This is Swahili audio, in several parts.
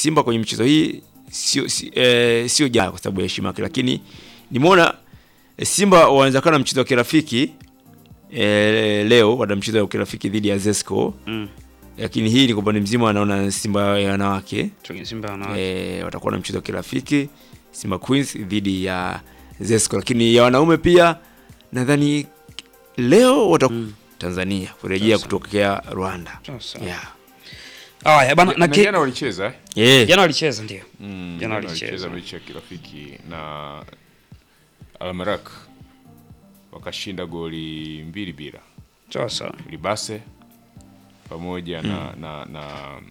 Simba kwenye michezo hii sio si, eh, sio jaa kwa sababu ya heshima yake, lakini nimeona eh, Simba wanaweza kuwa na mchezo wa kirafiki eh, leo wana mchezo wa kirafiki dhidi ya Zesco Mm. lakini hii ni kwa upande mzima wanaona Simba ya wanawake Tuki- Simba wanawake. eh, watakuwa na mchezo wa kirafiki Simba Queens dhidi ya Zesco, lakini ya wanaume pia nadhani leo wata Tanzania kurejea Sasa. kutokea Rwanda. Sasa. Yeah. Haya bana na na ki- jana walicheza eh? Yeah. jana walicheza ndio. Mm, Jana jana walicheza. walicheza mechi ya kirafiki na Almarak wakashinda goli mbili bila Sasa. Libase pamoja na, na, na,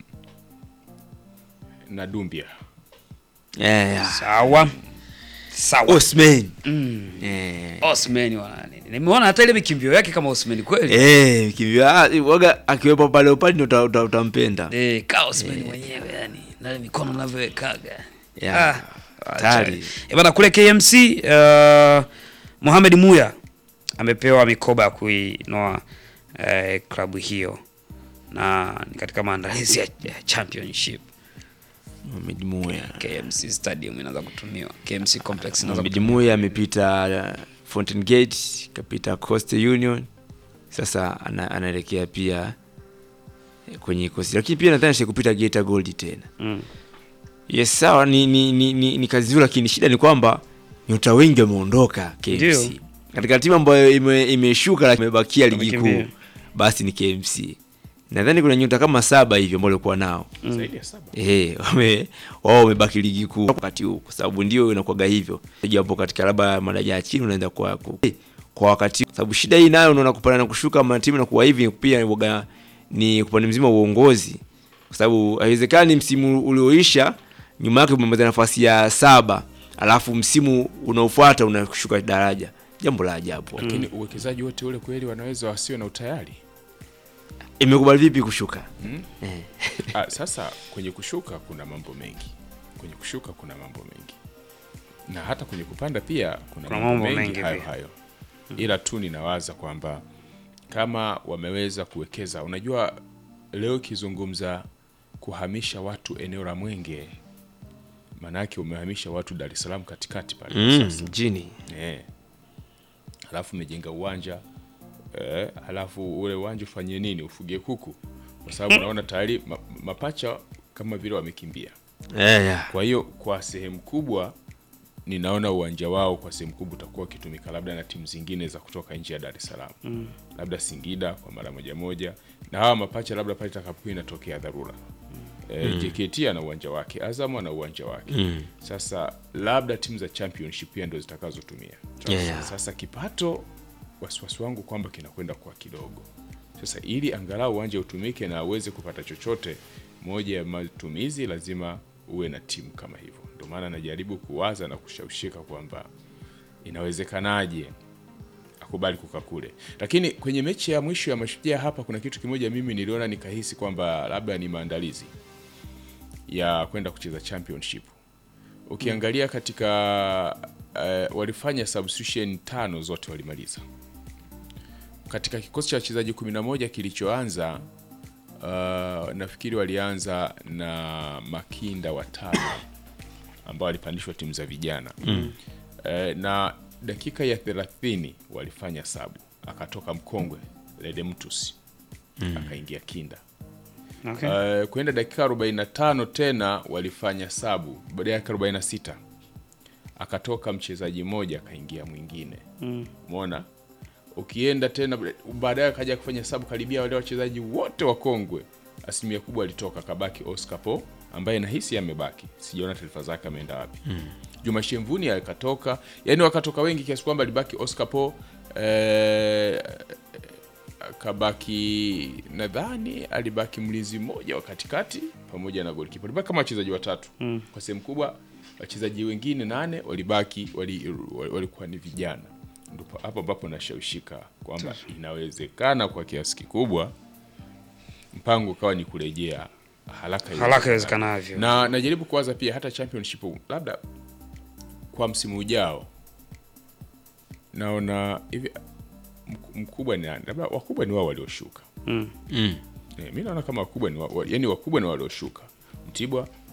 na Dumbia Yeah, yeah. Sawa. Sawa. Osman. Mm. Eh. Osman wana nini? Nimeona hata ile mikimbio yake kama Osman kweli. Eh, kimbia ah, waga akiwepo pale upande uta, uta, utampenda. Eh, ka Osman mwenyewe yani. Na ile mikono anavyowekaga. Yeah. Hatari. Eh, bana kule KMC uh, Mohamed Muya amepewa mikoba ya kuinoa eh, klabu hiyo na ni katika maandalizi ya ya championship. Mohamed Muya. KMC Stadium inaanza kutumiwa. KMC Complex inaanza Mohamed kutumiwa. Muya amepita uh, Fountain Gate, kapita Coastal Union. Sasa ana, anaelekea pia eh, kwenye kosi. Lakini pia nadhani shi kupita Geita Gold tena. Mm. Yes, sawa ni, ni, ni, ni, ni kazi nzuri, lakini shida ni kwamba nyota wengi wameondoka KMC. Ndio. Katika timu ambayo ime- imeshuka lakini imebakia ligi kuu Wamekimbia. basi ni KMC. Nadhani kuna nyota kama saba hivi ambao walikuwa nao. zaidi ya saba Eh, wame wao wamebaki ligi kuu wakati huu kwa sababu ndio inakuwaga hivyo. Japo katika labda madaraja ya chini unaenda kwa ku- kwa wakati huu. sababu shida hii nayo unaona kupanda na kushuka ma timu na kuwa hivi pia ni waga- ni upande mzima wa uongozi. Kwa sababu haiwezekani msimu ulioisha nyuma yake umemaliza nafasi ya saba alafu msimu unaofuata unashuka daraja. Jambo la ajabu. lakini uwekezaji wote ule kweli wanaweza wasiwe na utayari Imekubali vipi kushuka? mm? Eh. ah, sasa kwenye kushuka kuna mambo mengi kwenye kushuka kuna mambo mengi na hata kwenye kupanda pia kuna, Kuna mambo mambo mengi, mengi hayo pia. hayo ila tu ninawaza kwamba kama wameweza kuwekeza unajua leo ikizungumza kuhamisha watu eneo la mwenge maanake umehamisha watu dar es salaam katikati pale Mm, sasa mjini. Eh. Halafu umejenga uwanja eh, halafu ule uwanja ufanyie nini? Ufugie kuku, kwa sababu naona tayari ma, mapacha kama vile wamekimbia. Eh, yeah. Kwa hiyo kwa sehemu kubwa ninaona uwanja wao kwa sehemu kubwa utakuwa ukitumika labda na timu zingine za kutoka nje ya Dar es Salaam mm. labda Singida kwa mara moja moja, na hawa mapacha labda pale itakapokuwa inatokea dharura mm. E, JKT ana uwanja wake, Azam ana uwanja wake mm. Sasa labda timu za championship pia ndo zitakazotumia Yeah, yeah. sasa kipato, wasiwasi wangu kwamba kinakwenda kwa kidogo. Sasa ili angalau uwanja utumike na uweze kupata chochote, moja ya matumizi lazima uwe na timu kama hivyo. Ndio maana najaribu kuwaza na kushawishika kwamba inawezekanaje akubali kukaa kule, lakini kwenye mechi ya mwisho ya Mashujaa hapa kuna kitu kimoja mimi niliona nikahisi kwamba labda ni maandalizi ya kwenda kucheza championship. Ukiangalia katika uh, walifanya substitution tano zote walimaliza katika kikosi cha wachezaji 11 kilichoanza. Uh, nafikiri walianza na Makinda watano ambao walipandishwa timu za vijana mm. uh, na dakika ya 30 walifanya sabu, akatoka mkongwe Ledemtus mm. akaingia Kinda Okay. Uh, kwenda dakika 45 tena walifanya sabu, baada ya dakika 46 akatoka mchezaji mmoja akaingia mwingine umeona ukienda tena baadaye akaja kufanya sabu karibia wale wachezaji wote wakongwe asilimia kubwa alitoka kabaki Oscar Po ambaye nahisi amebaki sijaona taarifa zake ameenda wapi Juma Shemvuni akatoka yani wakatoka wengi kiasi kwamba alibaki Oscar Po eh, akabaki nadhani alibaki mlinzi mmoja wa katikati pamoja na golikipa alibaki kama wachezaji watatu kwa sehemu kubwa wachezaji wengine nane walibaki wali- walikuwa ni vijana ndipo hapo ambapo nashawishika kwamba inawezekana kwa kiasi kikubwa mpango ukawa ni kurejea haraka Haraka iwezekanavyo. na najaribu kuwaza pia hata championship labda kwa msimu ujao naona hivi mk- mkubwa ni nani? labda wakubwa ni wao walioshuka Mm. Mm. e, mi naona kama wakubwa ni wa, wa- yani wakubwa ni walioshuka mtibwa